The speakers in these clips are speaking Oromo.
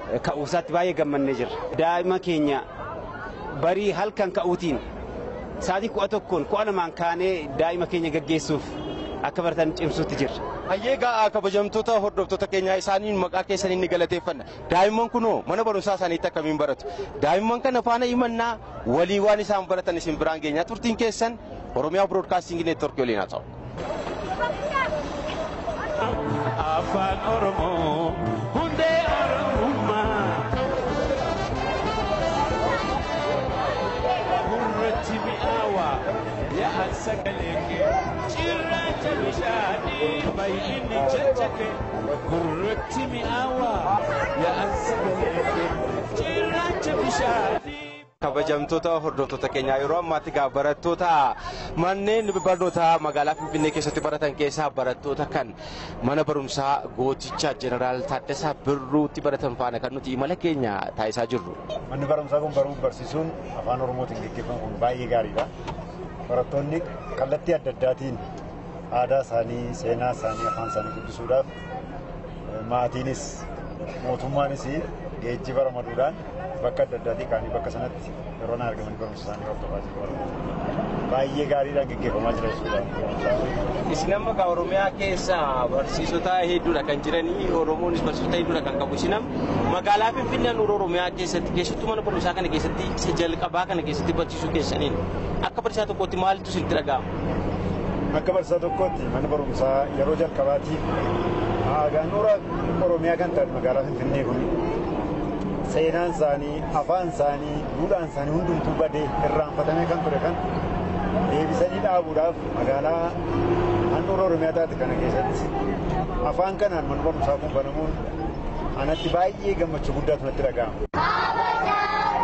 ka'uusaatti baay'ee gammannee jirra. Daa'ima keenya barii halkan ka'uutiin sa'aatii kudha tokkoon kudha lamaan kaanee daa'ima keenya gaggeessuuf akka baratan cimsuutti jirra. Hayyee gaa'aa kabajamtoota hordoftoota keenyaa isaaniin maqaa keessaniin ni galateeffanna. Daa'imman kunoo mana barumsaa isaaniitti akkamiin baratu? Daa'imman kana faana himannaa walii waan isaan baratan isin biraan geenyaa turtiin keessan Oromiyaa Broadcasting Network waliin haa ta'u. Afaan Oromoo hundee Oromummaa. Gurratti mi'aawa yaa'an sagalee kee cirracha bishaanii baay'inni caccake. Gurratti mi'aawa yaa'an sagalee kee cirracha bishaanii. kabajamtoota hordoftoota keenyaa yeroo ammaatti gaa barattoota manneen barnootaa magaalaa Finfinnee keessatti baratan keessaa barattoota kan mana barumsaa gooticha jeneraal Taaddasaa Birruutti baratan faana kan nuti imala keenya taasisaa jirru. Manni barumsaa kun baruuf barsiisuun afaan Oromootiin gaggeeffamu kun baay'ee gaariidha. Barattoonni kallattii adda addaatiin aadaa isaanii, seenaa isaanii, afaan isaanii guddisuudhaaf maatiinis mootummaanis geejjiba ramaduudhaan bakka adda addaatii kaanii bakka sanatti yeroo na argamanii barumsa isaanii hordofaa jiru. Baay'ee gaariidhaan gaggeeffamaa jira jechuudha. Isin amma gaa Oromiyaa keessa barsiisota hedduudha kan jiranii Oromoonis barsiisota hedduudha kan qabu. Isin amma magaalaa Finfinnee handhuura Oromiyaa keessatti keessattuu mana barumsaa kana keessatti isa jalqabaa kana keessatti barsiisuu keessaniin akka barsiisaa tokkootti maaltu isinitti dhaga'ama? Akka barsiisaa tokkootti mana barumsaa yeroo jalqabaatiif handhuura Oromiyaa kan ta'an magaalaa Finfinnee kun seenaan isaanii, afaan isaanii, duudhaan isaanii hundumtuu badee irraanfatamee kan ture kan deebisanii dhaabuudhaaf magaalaa handhuura Oromiyaa taate kana keessatti afaan kanaan mana barumsaa kun banamuun anatti baay'ee gammachuu guddaatu natti dhaga'ama.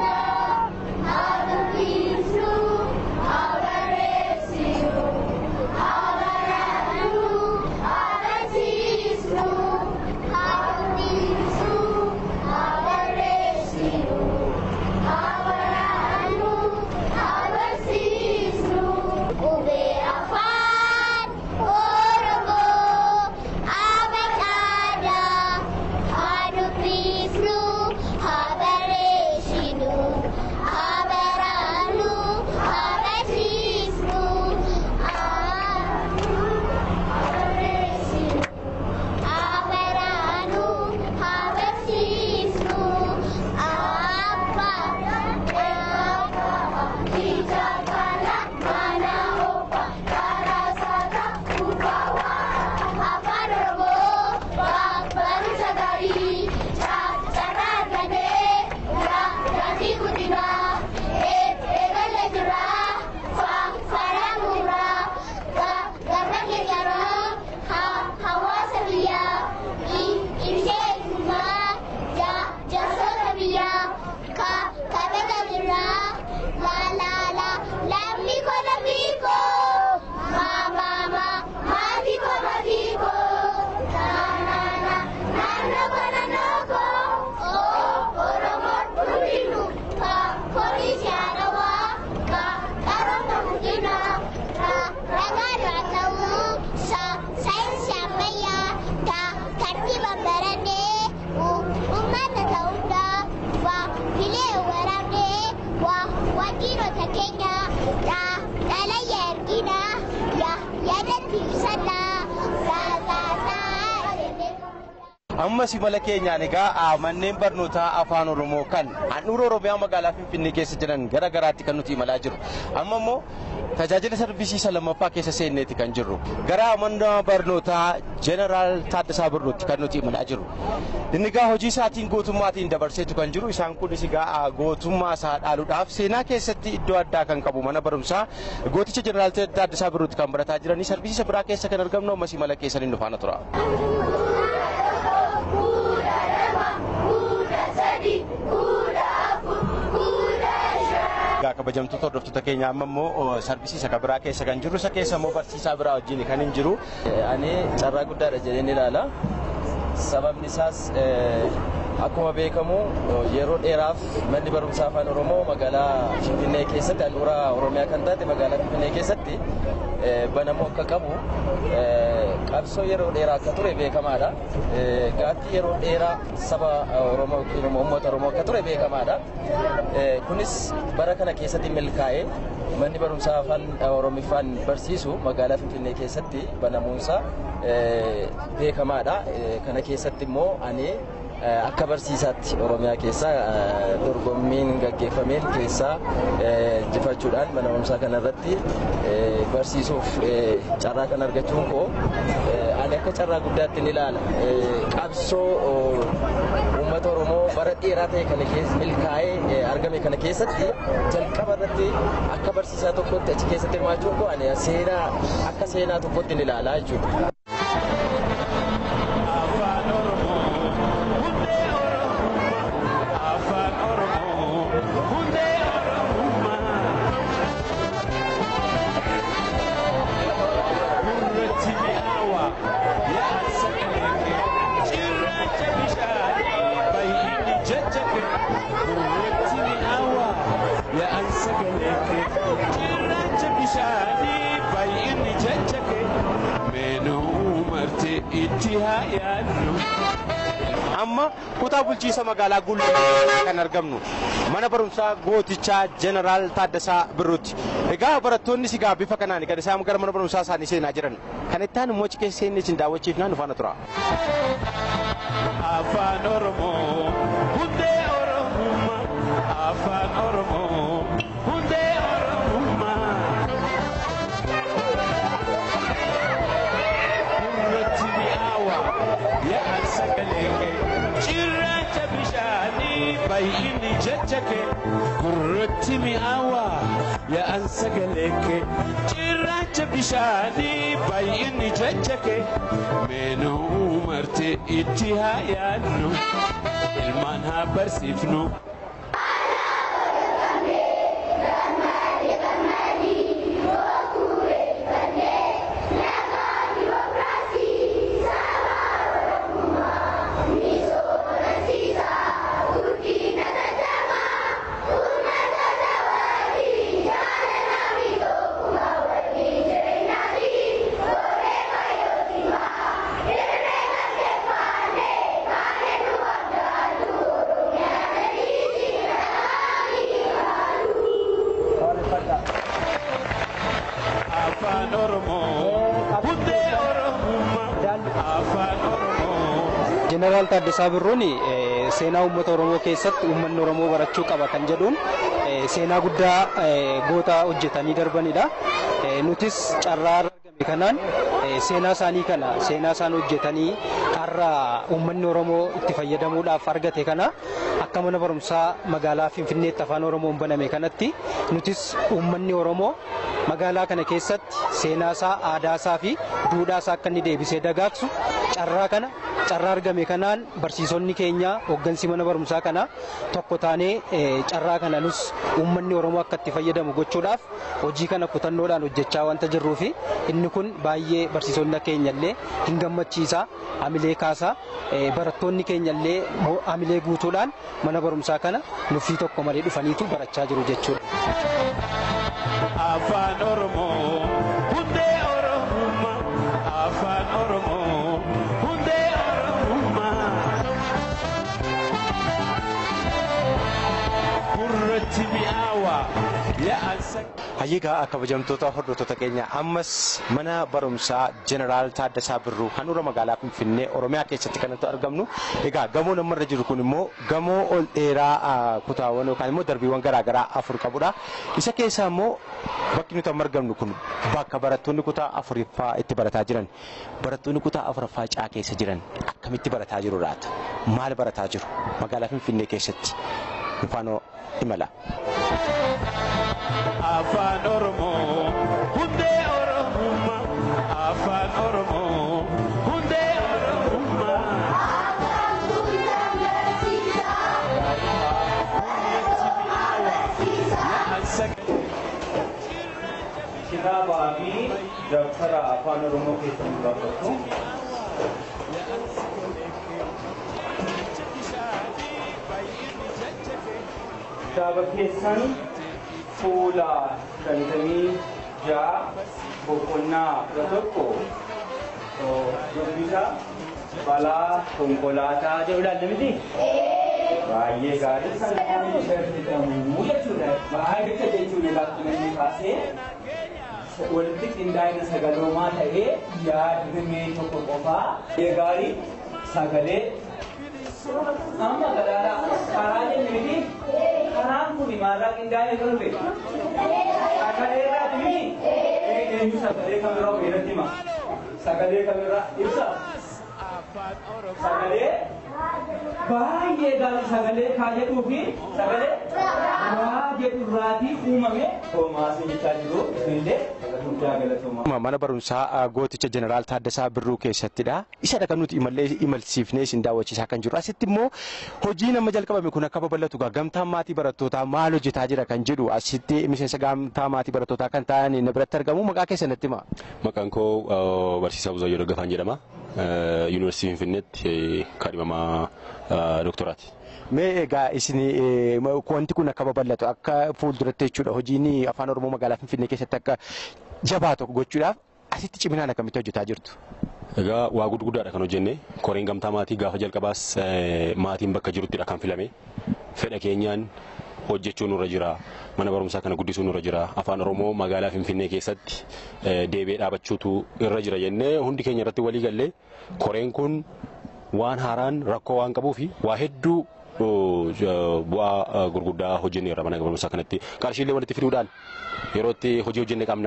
Ammas imala keenyaan egaa manneen barnootaa afaan Oromoo kan handhuura Oromiyaa magaalaa Finfinnee keessa jiran gara garaatti kan nuti imalaa jirru. Amma immoo tajaajila sarbisiisa lammaffaa keessa seenneeti kan jirru. Gara mana barnootaa Jeneraal Taaddasaa Birruutti kan nuti imalaa jirru. Inni egaa hojii isaatiin gootummaatiin dabarseetu kan jiru. Isaan kunis egaa gootummaa isaa dhaaluudhaaf seenaa keessatti iddoo addaa kan qabu mana barumsaa gooticha Jeneraal Taaddasaa Birruutti kan barataa jiranii sarbisiisa biraa keessa kan argamnu ammas imala keessaniin nu faana tura. Egaa kabajamtoota hordoftoota keenyaa amma immoo sarbisiisa kan biraa keessa kan jiru isa keessa immoo barsiisaa biraa wajjin kan hin jiru. Ani carraa guddaadha jedheen ilaala. Sababni isaas akkuma beekamu yeroo dheeraaf manni barumsaa afaan Oromoo magaalaa Finfinnee keessatti handhuura Oromiyaa kan taate magaalaa Finfinnee keessatti banamuu akka qabu qabsoo yeroo dheeraa akka ture beekamaadha. Gaaffii yeroo dheeraa saba Oromoo yookiin uummata Oromoo akka ture beekamaadha. Kunis bara kana keessatti milkaa'ee manni barumsaa afaan Oromiffaan barsiisu magaalaa Finfinnee keessatti banamuunsaa beekamaadha. Kana keessatti immoo ani akka barsiisaatti Oromiyaa keessa dorgommiin gaggeeffameen keessaa injifachuudhaan mana barumsaa kanarratti barsiisuuf carraa kan argachuun koo ani akka carraa guddaatti ni ilaala. Qabsoo uummata Oromoo bara dheeraa ta'e kana keessa milkaa'ee argame kana keessatti jalqaba irratti akka barsiisaa tokkotti achi keessatti hirmaachuun koo ani seenaa akka seenaa tokkotti ni ilaala jechuudha. Afaan Oromoo hundee Oromummaa Afaan Oromoo hundee Oromummaa Gurratti mi'aawa yaa'an sagalee cirracha bishaanii baay'inni jajjage Gurratti mi'aawa yaa'an sagalee cirracha bishaanii baay'inni jajjage Meenuu martee itti haa yaadnu. amma kutaa bulchiisa magaalaa Gullee kan argamnu mana barumsaa gootichaa jeneraal Taaddasaa Birruuti. Egaa barattoonni sigaa bifa kanaan kan isaan gara mana barumsaa isaanii seenaa jiran. Kan itti aanu immoo cikee seenne isin daawwachiifnaan nu faana tura. Afaan Oromoo hundee Oromummaa Afaan Oromoo hundee Oromummaa Gurratti mi'aawa yaa'an sagalee kee cirracha bishaanii baay'inni jajjage Gurratti mi'aawa yaa'an sagalee kee cirracha bishaanii baay'inni jajjage Meenuu martee itti haa yaadnu ilmaan haa barsiifnu. Afaan Oromoo hundee Oromummaa Afaan Oromoo. Jeneraal Taaddasaa Birruun eh, seenaa uummata Oromoo keessatti uummanni Oromoo barachuu qaba kan jedhuun eh, seenaa guddaa eh, goota hojjetanii darbanidha. Eh, Nutis carraa argame kanaan eh, seenaa isaanii kana seenaa isaan hojjetanii har'a uummanni Oromoo itti fayyadamuudhaaf argate kana akka mana barumsaa magaalaa Finfinneetti afaan Oromoon baname kanatti nutis uummanni Oromoo magaalaa kana keessatti seenaa isaa, aadaa isaa fi duudhaa isaa akka inni deebisee dagaagsu carraa kana carraa argame kanaan barsiisonni keenya hooggansi mana barumsaa kana tokko taanee eh, carraa kana nus uummanni Oromoo akka itti fayyadamu gochuudhaaf hojii kana kutannoodhaan hojjechaa wanta jirruu fi inni kun baay'ee barsiisonni keenya illee hin gammachiisa hamilee kaasaa eh, barattoonni keenya illee mo- hamilee guutuudhaan mana barumsaa kana nuffii tokko malee dhufaniitu barachaa jiru jechuudha. Afaan Oromoo hundee Oromummaa Afaan Oromoo hundee Oromummaa Gurratti mi'aawa yaa'an sagalee. Hayyigaa kabajamtoota hordoftoota keenya ammas mana barumsaa jeneraal Taaddasaa Birruu handhuura magaalaa Finfinnee Oromiyaa keessatti kan nuti argamnu. Egaa gamoo namarra jiru kun immoo gamoo ol dheeraa ah, kutaawwan yookaan immoo darbiiwwan garaagaraa afur qabudha. Isa keessaa immoo bakki nuti amma argamnu kun bakka barattoonni kutaa afuriffaa itti barataa jiran. Barattoonni kutaa afuraffaa caa keessa jiran akkamitti barataa jiru laata? Maal barataa jiru? Magaalaa Finfinnee keessatti. Nufaanoo imala. Afaan Oromoo hundee Oromummaa Afaan Oromoo hundee Oromummaa yaa'an sagalee. Kitaabaa fi dabtara afaan Oromoo keessatti barreeffamu. Kitaaba keessan fuula shantamii ja'a boqonnaa kudha tokko Dubbisaa balaa konkolaataa jedhu ilaalle miti? Baay'ee gaarii kan jedhamu jechuudha. Baay'ee jechuudha akkuma inni kaasee walitti qindaa'ina sagaloomaa ta'ee yaadrimee tokko qofaa baay'ee gaarii sagalee amma gadaadhaa karaa jenne miti karaan kun maalirraa qindaa'ee kan dhufe sagalee irraati miti eenyu sagalee kamirraa beeratti hima sagalee kamirraa ibsa sagalee baay'ee gaarii sagalee kaa jedhuu fi sagalee waa jedhu irraatii uumame toomaasii jechaa jiru illee guddaa galatooma. Mana barumsaa gooticha jeneraal Taaddasaa Birruu keessattidha. Isadha kan nuti imallee imalsiifnee isin daawwachiisaa kan jiru. Asitti immoo hojiin amma jalqabame kun akka babal'atu gamtaan maatii barattootaa maal hojjetaa jira kan jedhu asitti miseensa gamtaa maatii barattootaa kan ta'an na biratti argamu maqaa keessanitti hima. Maqaan koo Barsiisaa Buzaayyoo Daggafaan jedhama. Yuunivarsiitii Finfinneetti kaadhimamaa doktoraati. Mee egaa isin wanti kun akka babal'atu akka fuulduratti jechuudha hojiin afaan oromoo magaalaa Finfinnee keessatti akka jabaa tokko gochuudhaaf asitti ciminaan akkamitti hojjetaa jirtu? Egaa waa guddaadha kan hojjenne koreen gamtaa maatii gaafa jalqabaas maatiin bakka jiruttidha kan filame fedha keenyaan hojjechuun nurra jira mana barumsaa kana guddisuun nurra jira afaan oromoo magaalaa finfinnee keessatti deebi'ee dhaabachuutu irra jira jennee hundi keenya irratti walii gallee koreen kun waan haaraan rakkoo waan qabuuf waa hedduu bu'aa gurguddaa hojjenneerra mana barumsaa kanatti qarshiilee walitti fiduudhaan yeroo itti hojii hojjenne qabna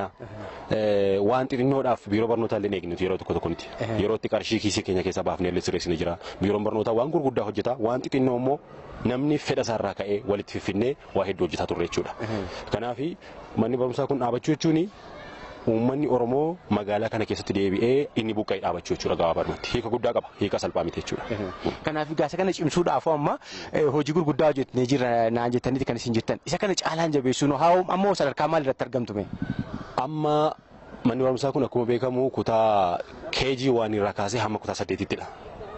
waan xixinnoodhaaf biiroo barnootaa illee eegnu yeroo tokko tokkotti yeroo itti qarshii kiisii keenya keessaa baafnee illee sirreessine jira biiroon barnootaa waan gurguddaa hojjeta waan xixinnoo immoo namni fedha isaarraa ka'ee walitti fiffinnee waa hedduu hojjetaa turre jechuudha kanaaf manni barumsaa kun dhaabachuu jechuun uummanni Oromoo magaalaa kana keessatti deebi'ee inni buqqa'ee dhaabachuu jechuudha gabaabadumatti hiika guddaa qaba hiika salphaa miti jechuudha. Kanaaf gaasa kana cimsuudhaaf amma hojii gurguddaa hojjetnee jirra naan jettaniiti kan isin jettan isa kana caalaan jabeessuun haa ammoo sadarkaa maal irratti argamtume? Amma manni barumsaa kun akkuma beekamu kutaa keejii waan irraa kaasee hamma kutaa saddeetittidha.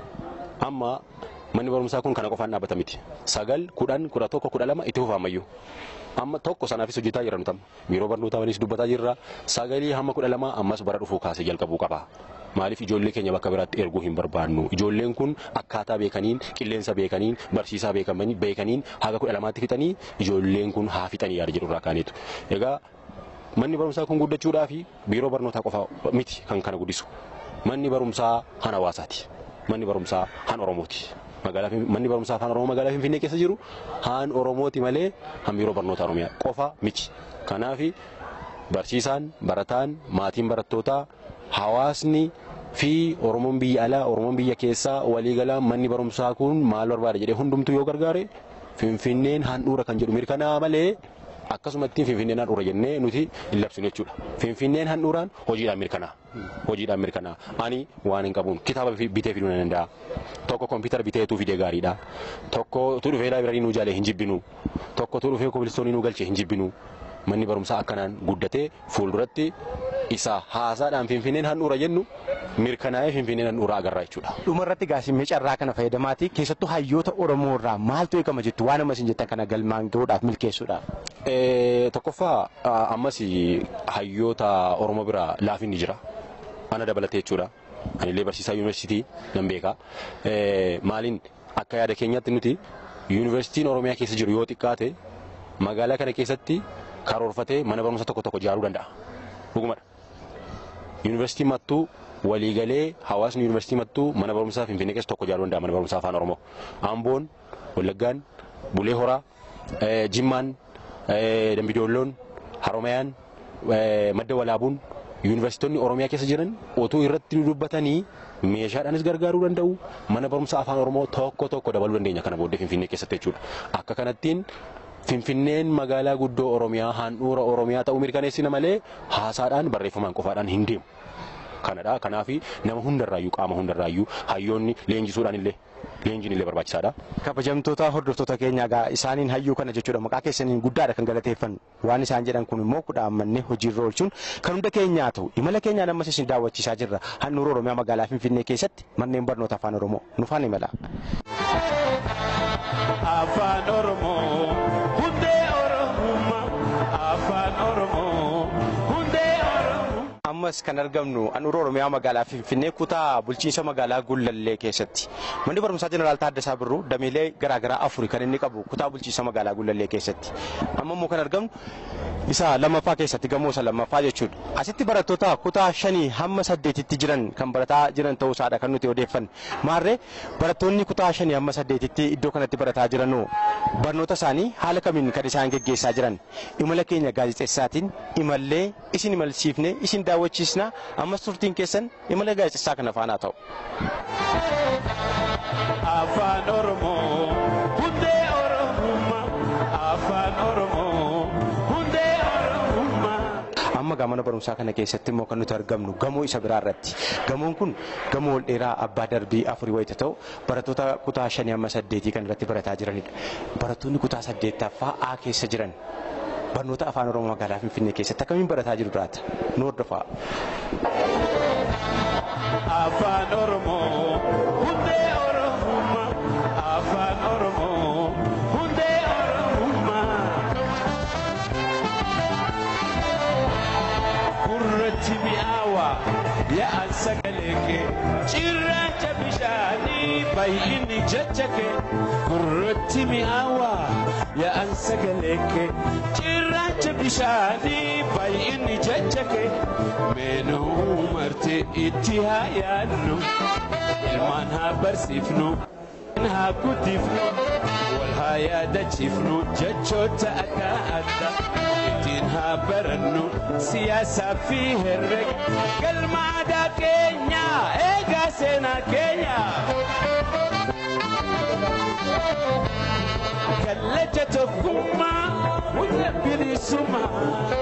Amma manni barumsaa kun kana qofaan dhaabbata miti. Sagal, kudhan, kudha tokko, kudha lama itti fufaamayyuu. amma tokko sanaafis hojjetaa jira nutam biiroo barnootaanis dubbataa jirra sagalii hamma kudha lama ammas bara dhufuu kaasee jalqabuu qaba. Maaliif ijoollee keenya bakka biraatti erguu hin barbaannu ijoolleen kun akkaataa beekaniin qilleensa beekaniin barsiisaa beekaniin haga kudha lamaatti fixanii ijoolleen kun haa fixanii yaada jedhu irraa kaaneetu. Egaa manni barumsaa kun guddachuudhaaf biiroo barnootaa qofa miti kan kana guddisu manni barumsaa han hawaasaati manni barumsaa han oromooti. magaalaa manni barumsaa afaan oromoo magaalaa finfinnee keessa jiru haan oromooti malee han biiroo barnoota oromiyaa qofa miti kanaaf barsiisaan barataan maatiin barattootaa hawaasni fi oromoon biyya alaa oromoon biyya keessaa waliigalaa manni barumsaa kun maal barbaada jedhee hundumtuu yoo gargaare finfinneen handhuura kan jedhu mirkanaa malee akkasumatti finfinneen handhuura jennee nuti hin labsinu jechuudha. Finfinneen handhuuraan hojiidhaan mirkanaa. Hojiidhaan mirkanaa. Ani waan hin qabuun kitaaba bitee fiduu nan danda'a. Tokko kompiitara biteetuu fidee gaariidha. Tokko tu dhufee laabireerii nuu jaalee hin jibbinu. Tokko tu dhufee kobilistoonii nuu galchee hin jibbinu. Manni barumsaa akkanaan guddatee fuulduratti isa haasaadhaan finfinneen handhuura jennu mirkanaa'ee finfinneen handhuura agarra jechuudha. Dhumarratti gaasimmee carraa kana fayyadamaati keessattuu hayyoota Oromoo irraa maaltu eegama jettu waan ammas hin jettan kana galmaan gahuudhaaf milkeessuudhaaf. Tokkoffaa ammas hayyoota Oromoo biraa laafinni jira. Ana dabalatee jechuudha. Anillee barsiisaa yuunivarsiitii nan beeka. Maaliin akka yaada keenyaatti nuti yuunivarsiitiin Oromiyaa keessa jiru yoo xiqqaate magaalaa kana keessatti karoorfatee mana barumsa tokko tokko ijaaruu danda'a. Dhugumadha. Yuunivarsiitiin mattuu waliigalee hawaasni yuunivarsiitii mattuu mana barumsaa Finfinnee keessa tokko ijaaruu danda'a mana barumsaa afaan Oromoo. Amboon, Wallaggaan, Bulee Horaa, Jimmaan, Dambidoolloon, Haromayaan, Madda Walaabuun yuunivarsiitonni Oromiyaa keessa jiran otoo irratti dubbatanii meeshaadhaanis gargaaruu danda'u mana barumsa afaan Oromoo tokko tokko dabaluu dandeenya kana booddee Finfinnee keessatti jechuudha. Akka kanattiin Finfinneen magaalaa guddoo Oromiyaa handhuura Oromiyaa ta'uu mirkaneessina malee haasaadhaan barreeffamaan qofaadhaan hin deemu. Kanadha. Kanaaf nama hundarraayyuu qaama hundarraayyuu hayyoonni leenjisuudhaan illee leenjiin illee barbaachisaadha. Kabajamtoota hordoftoota keenyaa egaa isaaniin hayyuu kana jechuudha maqaa keessaniin guddaadha kan galateeffannu waan isaan jedhan kun immoo kudhaan mannee hojiirra oolchuun kan hunda keenyaa ta'u imala keenyaan ammas isin daawwachiisaa jirra handhuura Oromiyaa magaalaa Finfinnee keessatti manneen barnoota afaan Oromoo nufaan imala. afaan oromoo hundee oromummaa afaan oromoo hundee oromoo. Amma ammas kan argamnu handhuura Oromiyaa magaalaa Finfinnee kutaa bulchiinsa magaalaa Gullallee keessatti. Manni barumsaa Jeneraal Taaddasaa Birruu dameelee garaagaraa afuri kan inni qabu kutaa bulchiinsa magaalaa Gullallee keessatti. Amma immoo kan argamnu isa lammaffaa keessatti gamoo isa lammaffaa jechuudha. Asitti barattoota kutaa shanii hamma saddeetitti jiran kan barataa jiran ta'uu isaadha kan nuti odeeffanne. Maarree barattoonni kutaa shanii hamma saddeetitti iddoo kanatti barataa jiranoo barnoota isaanii haala kamiin kan isaan geggeessaa jiran imala keenya gaazexeessaatiin imallee isin imalsiifne isin daawwachiisna ammas turtiin keessan imala gaazexeessaa kana faanaa ta'u. Afaan Oromoo hundee Oromummaa Afaan Oromoo hundee Oromummaa. Amma gaa mana barumsaa kana keessatti immoo kan nuti argamnu gamoo isa biraa irratti. Gamoon kun gamoo ol dheeraa abbaa darbii afurii wayita ta'u barattoota kutaa shanii hamma saddeetii kan irratti barataa jiranidha. Barattoonni kutaa saddeettaffaa A keessa jiran barnoota afaan oromoo magaalaa finfinnee keessatti akkamiin barataa jiru laata nu hordofaa. Afaan Oromoo hundee Oromummaa Afaan Oromoo hundee Oromummaa. Gurratti mi'aawa yaa'an sagalee kee cirracha bishaanii baay'inni jecha kee gurratti mi'aawa yaa'an sagalee kee cirracha bishaanii baay'inni jecha kee meenuu marti itti haa yaadnu ilmaan haa barsiifnu haa guddifnu wal haa yaadachiifnu jechoota adda addaa ittiin haa barannu siyaasaa fi herrega galma aadaa keenya eegaa seenaa keenya. Kallacha tokkummaa hunda bilisummaa.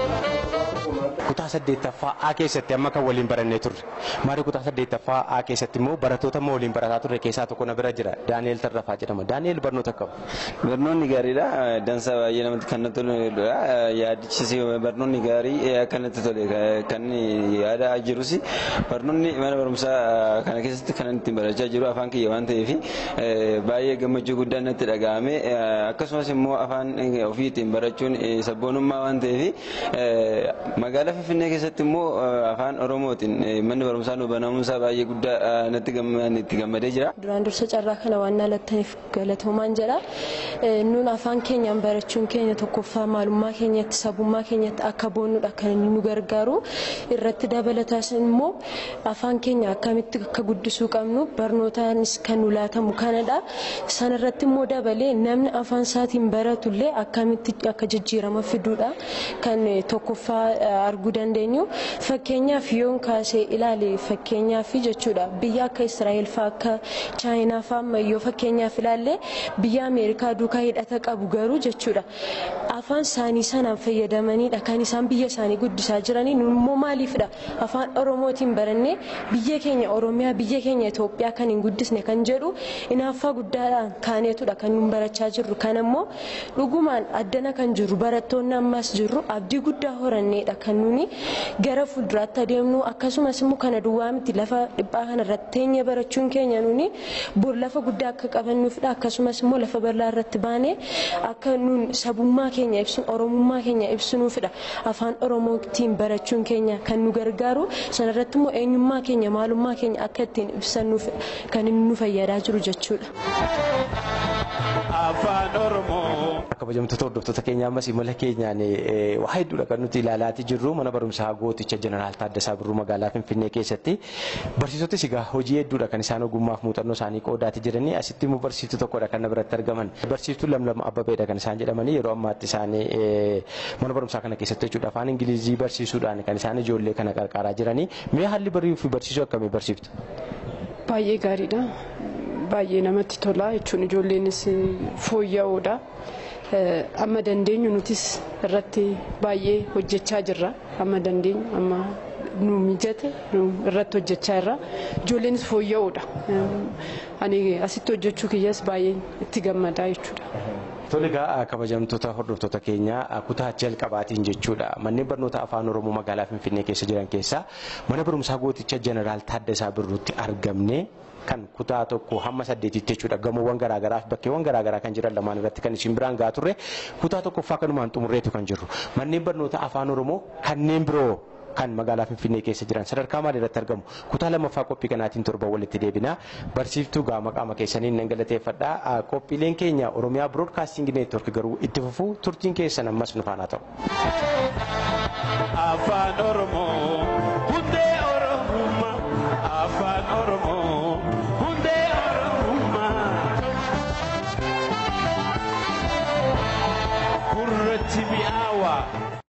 Kutaa saddeettaffaa A keessatti amma kan waliin barannee turre. Maarii kutaa saddeettaffaa A keessatti immoo barattoota amma waliin barataa turre keessaa tokko na bira jira. Daani'eel Tarrafaa jedhama. Daani'eel barnoota qabu. Barnoonni gaariidha. Dansa baay'ee namatti kan natti toludha. Yaadichisi barnoonni gaarii akka natti tole kan yaada jirus barnoonni mana barumsaa kana keessatti kan ittiin barachaa jiru afaan kiyya waan ta'eef baay'ee gammachuu guddaan natti dhaga'ame. Akkasumas immoo afaan ofii ittiin barachuun sabboonummaa waan ta'eef magaalaa Finfinnee keessatti immoo afaan Oromootiin manni barumsaa nu banamuunsaa baay'ee guddaa natti itti gammadee jira. Duraan dursa carraa kana waan lattaniif galatoomaan jedha. Nuun afaan keenyaan barachuun keenya tokkoffaa maalummaa keenyatti sabummaa keenyatti akka boonnudha kan inni nu gargaaru. Irratti dabalataas immoo afaan keenya akkamitti akka guddisuu qabnu barnootaanis kan nu laatamu kanadha. Sanarratti immoo dabalee namni afaan isaatiin baratullee akkamitti akka jijjiirama fiduudha kan tokkoffaa arguu dandeenyu. Fakkeenyaaf yoon kaasee ilaale fakkeenyaaf jechuudha biyya akka Israa'eel fa'aa akka Chaayinaa fa'aa amma yoo fakkeenyaaf ilaalle biyya Ameerikaa duukaa hidhata qabu garuu jechuudha afaan isaanii sanaan fayyadamanidha kan isaan biyya isaanii guddisaa jiranii nun immoo maaliifidha afaan Oromootiin barannee biyya keenya Oromiyaa biyya keenya Itoophiyaa kan hin guddisne kan jedhu inaaffaa guddaadhaan kaaneetudha kan nun barachaa jirru kan ammoo dhugumaan addana kan jirru barattoonni ammas jirru abdii guddaa horanneedha kan nuni gara fuulduraatti adeemnu akkasumas immoo kana duwwaa miti lafa dhiphaa kana irratti teenyee barachuun keenya nuni bor lafa guddaa akka qabannuufidha akkasumas immoo lafa bal'aa irratti baanee akka nun sabummaa keenya ibsinu oromummaa keenya ibsinuufidha afaan oromootiin barachuun keenya kan nu gargaaru sanarratti immoo eenyummaa keenya maalummaa keenya akka ittiin ibsannuuf kan inni nu fayyadaa jiru jechuudha. Afaan Oromoo. Kabajamtoota hordoftoota keenya ammas imala keenyaan waa hedduudha kan nuti ilaalaatii jirru mana barumsaa gooticha jeneraal Taaddasaa Birruu magaalaa Finfinnee keessatti barsiisotis egaa hojii hedduudha kan isaan ogummaaf muuxannoo isaanii qoodaatii jiranii asitti immoo barsiiftuu tokkodha kan biratti argaman barsiiftuu lamlama abbabeedha kan isaan jedhamanii yeroo ammaatti isaanii mana barumsaa kana keessatti jechuudha afaan ingilizii barsiisuudhaan kan isaan ijoollee kana qarqaaraa jiranii mee haalli barii fi barsiisuu akkamii barsiiftu? Baay'ee gaariidha. Baay'ee namatti tola jechuun ijoolleenis fooyya'oodha. Amma dandeenyu nutis irratti baay'ee hojjechaa jirra. Amma dandeenyu amma nu mijate nu irratti hojjechaa jirra. Ijoolleenis fooyya'oodha. Ani asitti hojjechuu kiyyas baay'ee itti gammadaa jechuudha. Tole egaa kabajamtoota hordoftoota keenya kutaa jalqabaatiin jechuudha. Manneen barnoota afaan Oromoo magaalaa Finfinnee keessa jiran keessaa mana barumsaa gooticha jeneraal Taaddasaa Birruutti argamne kan kutaa tokko hamma saddeetitti jechuudha. Gamoowwan garaagaraa fi bakkeewwan garaagaraa kan jiran lamaan irratti kan isin biraan gahaa turre kutaa tokkoffaa kanumaan xumurreetu kan jirru. Manneen barnoota afaan Oromoo kanneen biroo kan magaalaa Finfinnee keessa jiran sadarkaa maalii irratti argamu kutaa lammaffaa qophii kanaatiin torban walitti deebinaa barsiiftuu gaama qaama keessaniin nan galateeffadha qophiileen keenya Oromiyaa Broadcasting Network garuu itti fufuu turtiin keessan ammas nu faana ta'u. afaan oromoo hundee oromummaa afaan oromoo hundee oromummaa gurratti mi'aawa